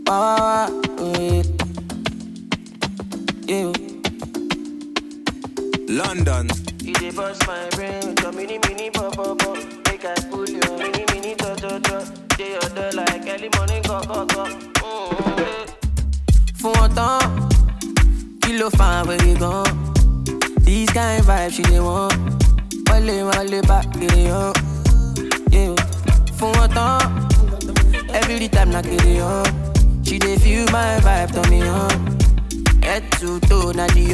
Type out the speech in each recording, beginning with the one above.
Wah, wah, wah, yeah. Yeah. London. You dey bust my brain with your mini mini pop pop pop. Make I pull your mini mini to to to. Dey your door like early morning go go go. Mm-hmm. Fún wọn tán, kí ló fa àwẹ̀rẹ̀ gan? These kind vibes she dey want. Wọlé wọlé bá kiri hàn. Yeah. Fún wọn tán, every time na kiri hàn. She dey feel my vibe turn me on. Head to toe na the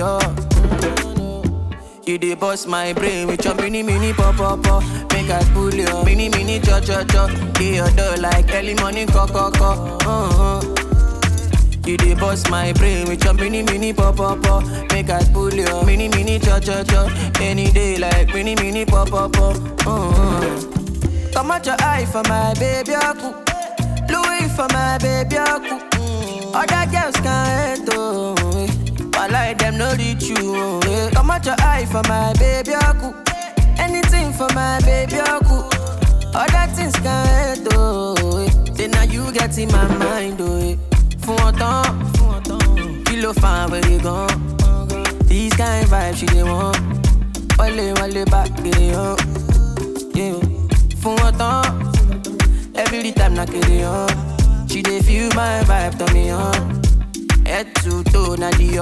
You dey bust my brain with your mini mini pop pop pop. Make I pull your mini mini cho cho cho. Dey your door like early morning co co co. Uh-huh. You dey bust my brain with your mini mini pop pop pop. Make I pull your mini mini cho cho cho. Any day like mini mini pop pop pop. Uh-huh. Come out your eye for my baby aku. Louis for my baby aku. Mm. Other girls can't hate oh. eh. But like them no reach you oh. eh. Come out your eye for my baby aku. Anything for my baby aku. Other things can't hate oh. eh. Then now you get in my mind oh. eh. Fún wọn tán, kí ló fa àwẹ̀rẹ̀ gan? These kind vibes she dey want. Wọlé wọlé bá kiri hàn. Yeah. Fún wọn tán. Every time na kere on She dey feel my vibe turn me on Head to toe na the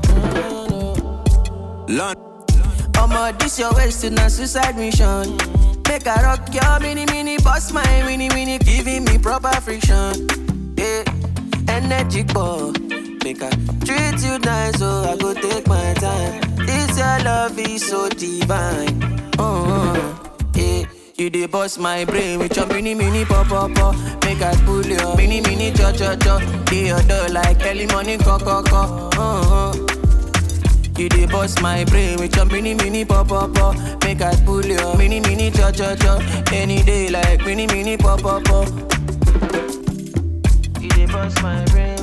London. Omo this your waist na suicide mission Make I rock your mini mini Bust my mini mini Giving me proper friction Yeah Energy ball Make I treat you nice So I go take my time This your love is so divine uh-huh. Yeah You dey bust my brain with your mini mini pop pop pop. Make I pull your mini mini cho cho cho. Dey your door like early morning co co co. Uh-huh. You dey bust my brain with your mini mini pop pop pop. Make I pull your mini mini cho cho cho. Any day like mini mini pop pop pop. You dey bust my brain